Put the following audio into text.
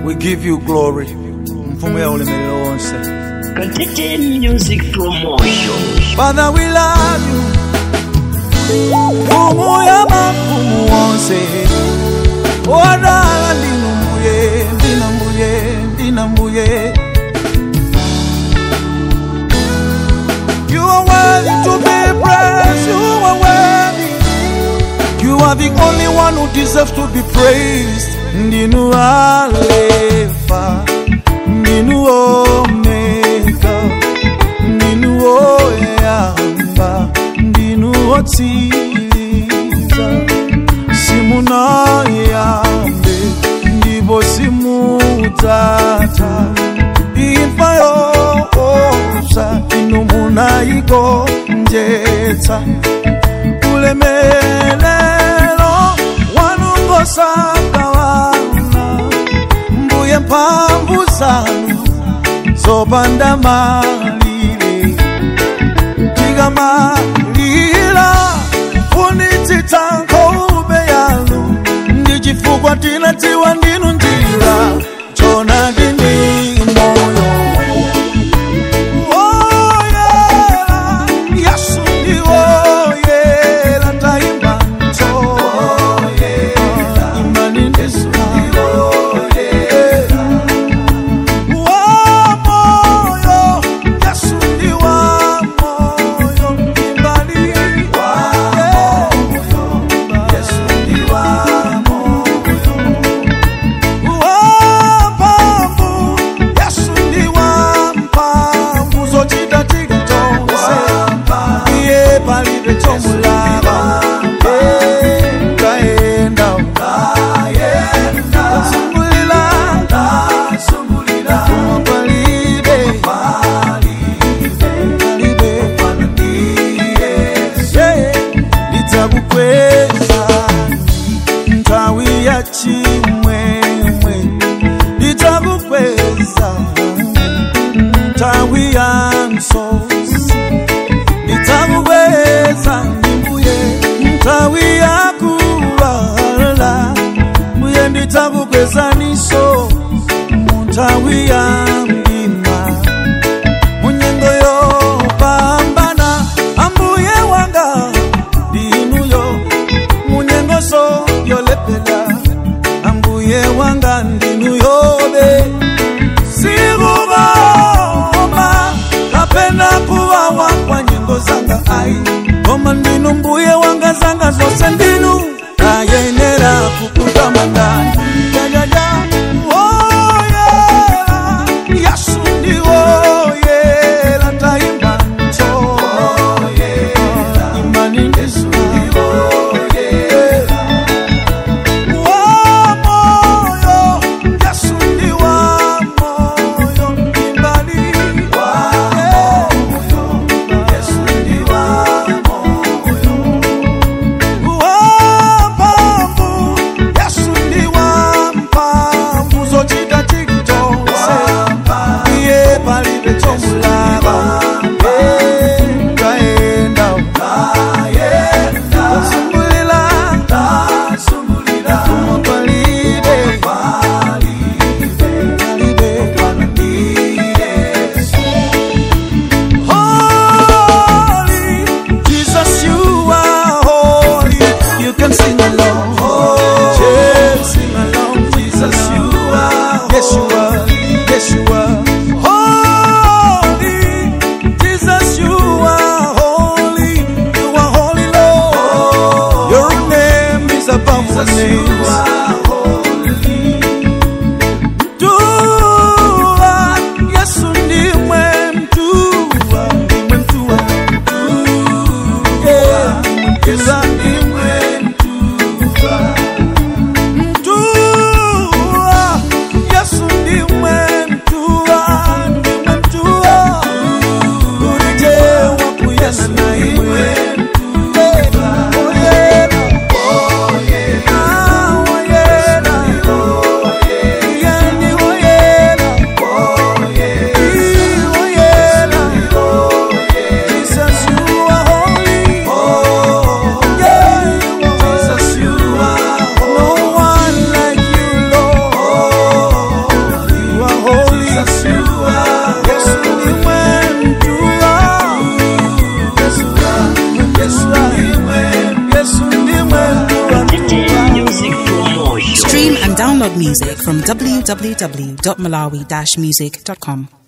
We give you glory. Mfumu ya ulemelelo wonse. Katete Music Promotion. Father, we love you. Mfumu ya mafumu wonse. Wadala ndinu mbuye, ndina mbuye, ndina mbuye. You are worthy to be praised. You are worthy. You are the only one who deserves to be praised. Ndinu Alpha, Ndinu Omega, Ndinu Oyamba, Ndinu Otsiriza. Simunayambe, ndipo simudzatha. Imfa yoopsa, inu munayigonjetsa. ulemelelo wanungosagawana mbuye mphamvu zanu zopanda malire tikamalira funitsitsa nkhope yanu ndi chifukwa tinadziwa ndinu njira chona ndini moyo Woyela, Yesu ndi woyela, tayimba nto. Imani Yesu ndi woyela. Wamoyo, Yesu ndi wamoyo, imbali. Yesu ndi wamoyo. Wamphamvu, Yesu ndi wamphamvu, zochita tikitonse. Iye palibe chomulaba. Eh, kaenda, kasungulira, koma palibe, palibe. Yeah, ndidzakukweza nthawi ya chimwemwe ndidzakukweza nthawi ya msozi ndidzakukweza ndimbuye nthawi ya kulala mbuye ndidzakukwezaniso mu nthawi ya mdima munyengo yopambana ambuye wanga ndinuyo munyengoso yolepela ambuye wanga ndinuyobe sikuvoma kapena kuwawa kwa nyengo zanga ai koma ndinu mbuye wanga zanga zose ndinu ayenera kukutamandani jajaja woyela yesu ndi woyela tayimba nto imani yesu ndi woyela wamoyo yesu ndi wamoyo imbali yesu ndi wamoyo wamphamvu yesu ndi wamphamvu Download music from www.malawi-music.com.